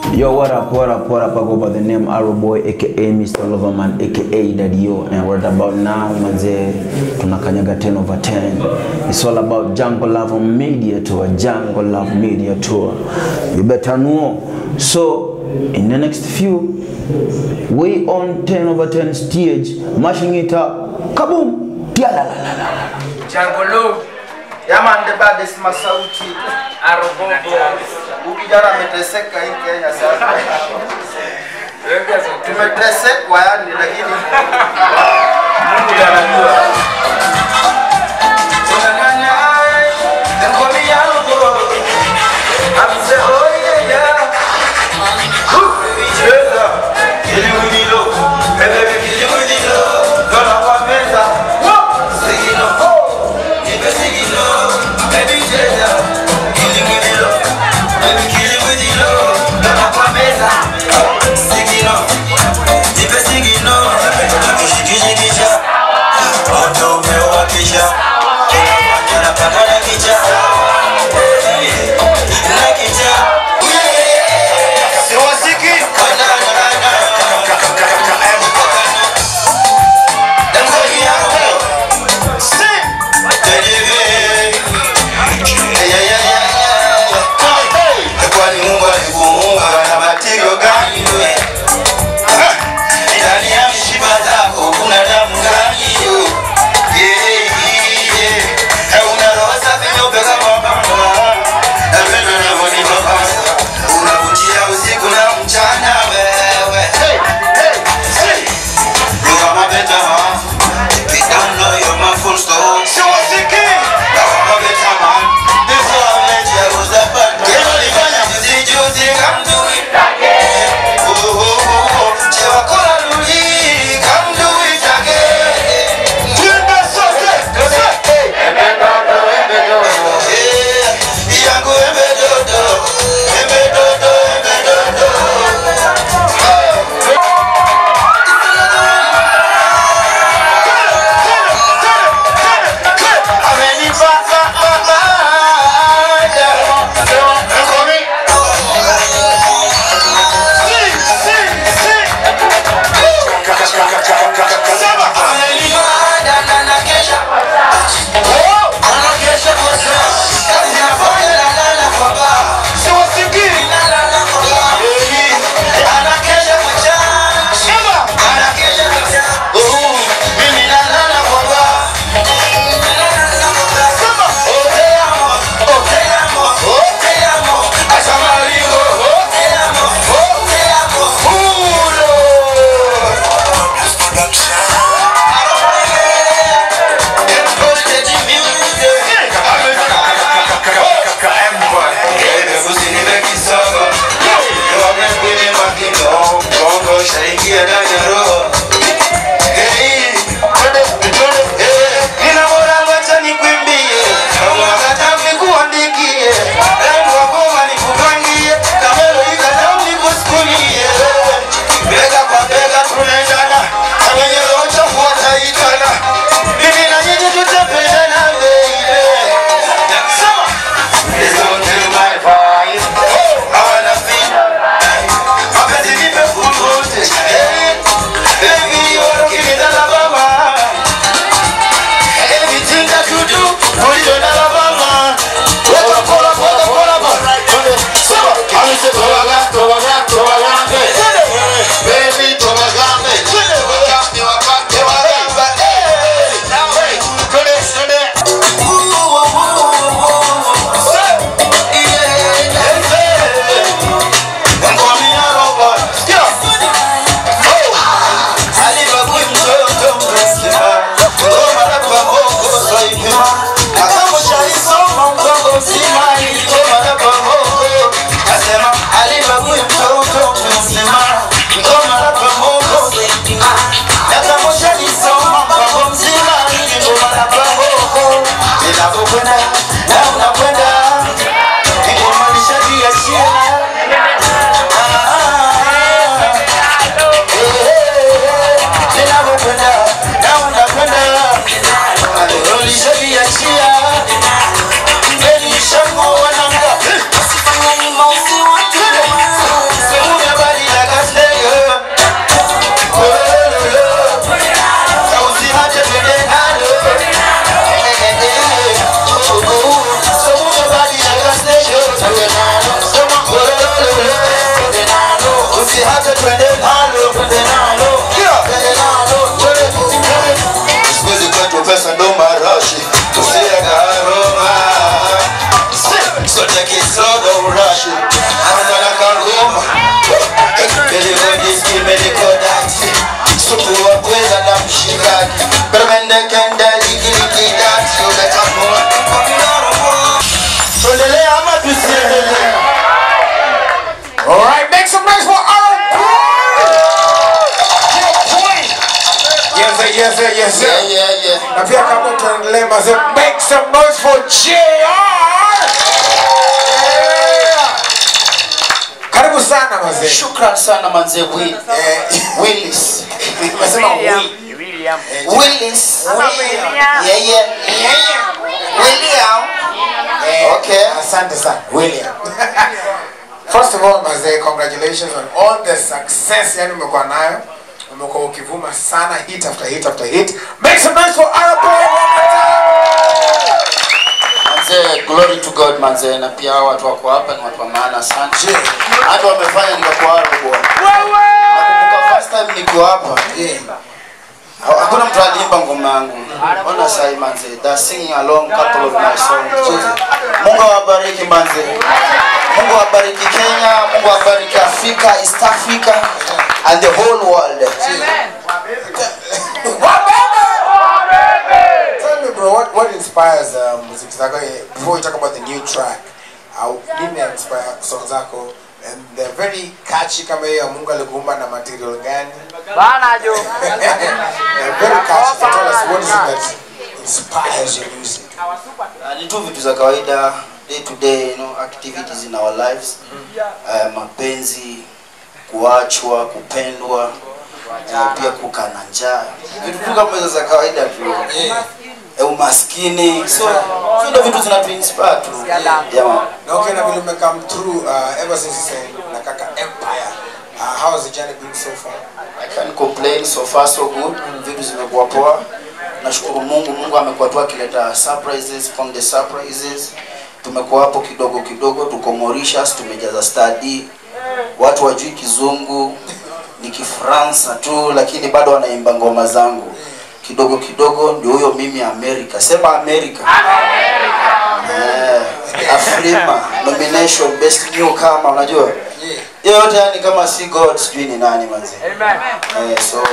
Yo, what up, what up, what up? I go by the name Arrow Boy, aka Mr. Loverman, aka Daddy O. And right about now, manze, tunakanyaga 10 over 10. It's all about Jungle Love Media Tour, Jungle Love Media Tour. You better know. So, in the next few, we on 10 over 10 stage, mashing it up. Kaboom! Tialalalala. Jangolo Yaman the baddest masauti. Arobobo Ukijana ameteseka hii Kenya sasa. Weka zote Tumetesekwa yani lakini Mungu ndiye anajua tunang'anya ngome yangu. Amse oye ya. Cheza. Ili mwililo. Peleke kili mwililo. Dona kwa meza. Sigino. Nipe sigino. Baby cheza. Kili mwililo. Baby kili mwililo. Dona kwa meza. Sigino. Nipe sigino. Nakushikishikisha. Moto umewa pia kama tuendelee mazee make some noise for JR yeah. karibu sana mazee Shukran sana manze Will. Eh, Willis. umesema Will. William. Willis. William. Yeah, yeah. William. Eh, Okay. asante sana William first of all mazee congratulations on all the success yani umekuwa nayo umekuwa ukivuma sana hit after hit after hit make some noise for Arab Boy one more time. Manze, glory to God manze, na pia hao watu wako hapa ni watu wa maana sana. Je, Hata wamefanya nikakuwa haro bwana. Nakumbuka first time nikiwa hapa, je, ha- hakuna mtu aliimba ngoma yangu. Ona sai manze, they singing along couple of my songs. Je, Mungu awabariki manze. Mungu awabariki Kenya, Mungu awabariki Afrika, East Africa and the whole world. Tell me bro, what, what inspires uh, muziki zako eh, before we talk about the new track? Au nini inspire song zako? And they're very catchy kama hiyo ya Mungu alikuumba na material gani? Bana jo. They're very catchy. So tell us what is it that inspires your music? Uh, ni tu vitu za kawaida day to day you know, activities in our lives uh, mapenzi kuachwa kupendwa uh, pia kukaa na njaa vitu tu kama hizo za kawaida tu uh, umaskini so hizo ndio vitu zinatuinspire tu yeah, man. Na okay, na vile umecome through uh, ever since you said na kaka Empire. Uh, how has the journey been so far? I can't complain so far so good vitu zimekuwa poa nashukuru mungu mungu amekuwa tu akileta surprises from the surprises tumekuwa hapo kidogo kidogo tuko Mauritius tumejaza study watu wajui kizungu ni kifransa tu lakini bado wanaimba ngoma zangu kidogo kidogo ndio huyo mimi amerika sema amerika Eh, afrima nomination best newcomer unajua hiyo yote yani kama si god sijui ni nani manzi Amen. Eh, so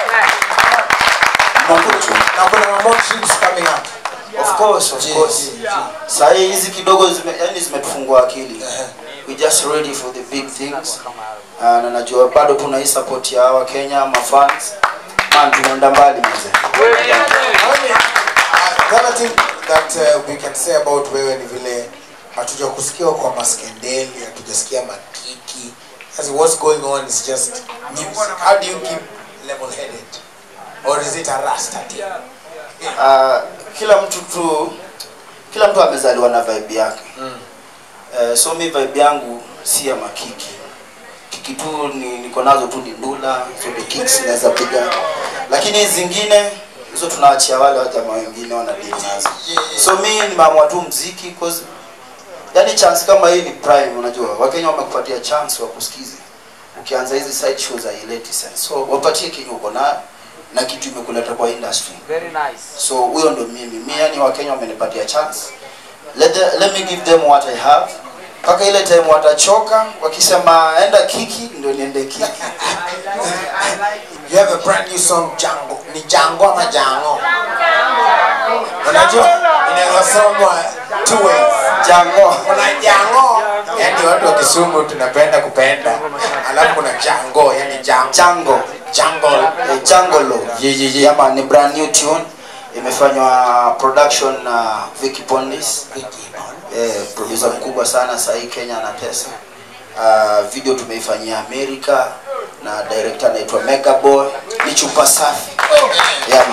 Mungu tu. Na kuna more trips coming up. Of course, of course. Saa hii hizi kidogo zime, yani zimetufungua akili. We just ready for the big things. Uh, na najua bado tuna hii support ya hawa Kenya ma fans. Man tunaenda mbali mzee. Only, uh, the other thing that uh, we can say about wewe ni vile hatuja kusikia kwa maskendeli, hatujasikia makiki. As what's going on is just music. How do you keep level-headed? Or is it a rasta thing? Uh, kila mtu tu kila mtu amezaliwa na vibe yake. Uh, so mi vibe yangu si ya makiki. Kiki tu ni niko nazo tu ni ndula, so the kicks naweza piga. Lakini hizi zingine hizo tunaachia wale wajamaa wengine wana deal nazo. So mi nimeamua tu mziki cause yani chance kama hii ni prime unajua. Wakenya wamekupatia chance wa kusikize. Ukianza hizi side shows haileti sense. So wapatie kenye uko nayo na kitu imekuleta kwa industry Very nice. so huyo ndo mimi mi yani wakenya wamenipatia chance let, the, let me give them what i have mpaka ile time watachoka wakisema enda kiki ndio niende kiki You have a brand new song Jango. Ni Jango ama Jango? Unajua inaweza somwa two ways. jango Kuna Jango, yani watu wa Kisumu tunapenda kupenda. Alafu kuna Jango, yani Jango. jango Jango. eh, jangolo yama ni brand new tune imefanywa production na Vicky Pondis eh, producer mkubwa sana sahii Kenya anatesa uh, video tumeifanyia Amerika na director anaitwa Mega Boy ni chupa safi yama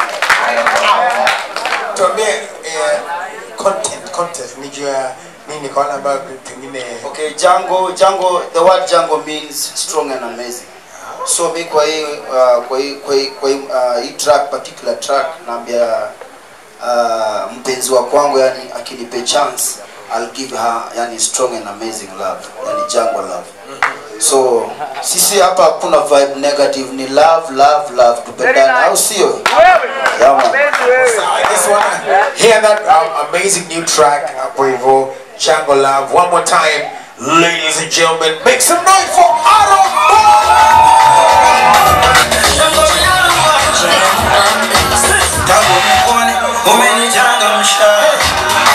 Tuambie eh, content, content. Nijua nini kwa wale ambao pengine Okay, Django, Django, the word Django means strong and amazing. So mi kwa hii uh, kwa hii kwa hii kwa hii, uh, hii track particular track naambia uh, mpenzi wa kwangu yani akinipe chance I'll give her yani strong and amazing love, yani Django love. So sisi hapa hakuna vibe negative, ni love love love, tupendane au sio? Yeah, man. I just wanna hear that um, amazing new track hapo hivyo Jango Love one more time ladies and gentlemen make some noise for Aaron Tangu nikuone umenichangamsha